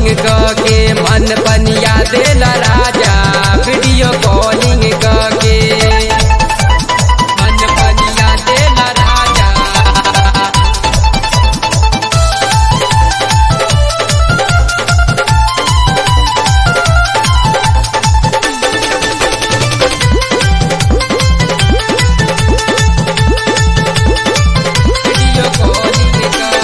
calling के मन पनिया देला राजा वीडियो कॉलिंग के मन पनिया देला राजा वीडियो कॉलिंग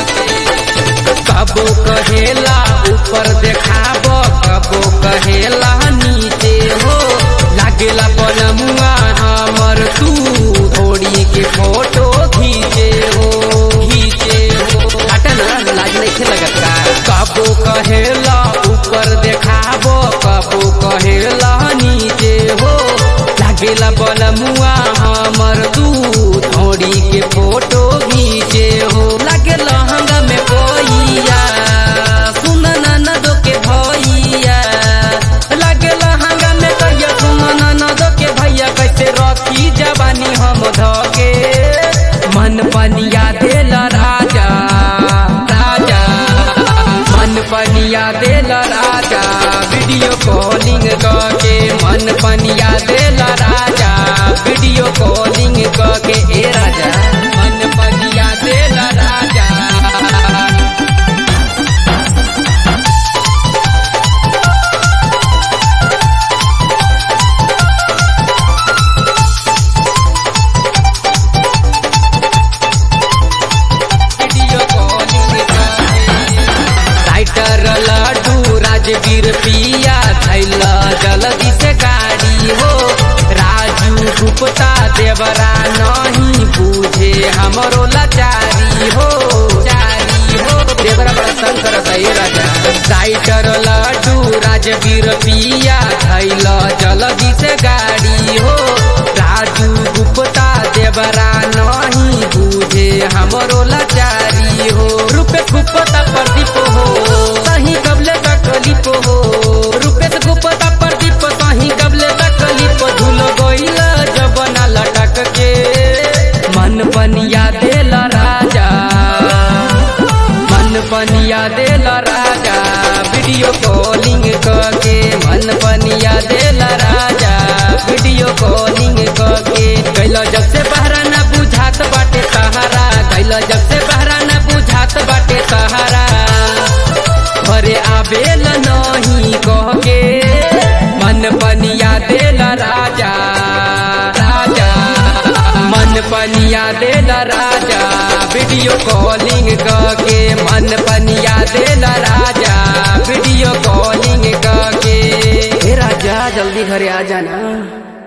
कबो कहेला ऊपर देखाब कबो कहेला नीचे हो लागेला पलमुआ हमर तू थोड़ी के फोटो खींचे हो खींचे हो हटा ना लाज नहीं लगत का कबो कहेला ऊपर देखाब कबो कहेला नीचे हो लागेला पलमुआ हमर तू थोड़ी के फोटो खींचे हो लागे लहंगा में कोइया सुन ननदो के भैया लागे लहंगा में कहिया सुन ननदो के भैया कैसे रखी जवानी हम धके मन पनिया देल राजा राजा मन पनिया देल राजा वीडियो कॉलिंग के मन पनिया देल राजा वीडियो कॉलिंग के ए राजा मन पनिया देल राजा video calling writer Laddu Rajveer पिया थैला जल्दी से गाड़ी हो राजू गुप्ता देवरा नहीं बूझे हमरो लाचारी हो चारी हो देवरा बड़ा तंग करत है राजा राइटर लड्डू राजवीर पिया थैला जल्दी से गाड़ी हो राजू गुप्ता देवरा नहीं बूझे हमरो लाचारी हो रुपे गुप्ता प्रदीप हो सही कबले तकलीफ हो रुपे गुप्ता प्रदीप सही कबले तकलीफ धुल गइल जबना लटक के मन पनिया देल राजा मन पनिया देल राजा वीडियो कॉलिंग के मन पनिया देल राजा वीडियो कॉलिंग के कैल जब से बहरा न बुझात बाटे सहारा कैल जब से बहरा न बुझात बाटे सहारा घरे आवेल नहीं कह के मन पनिया देल राजा राजा मन पनिया देल राजा वीडियो कॉलिंग के मन पनिया देल राजा वीडियो कॉलिंग के हे राजा जल्दी घरे आ जाना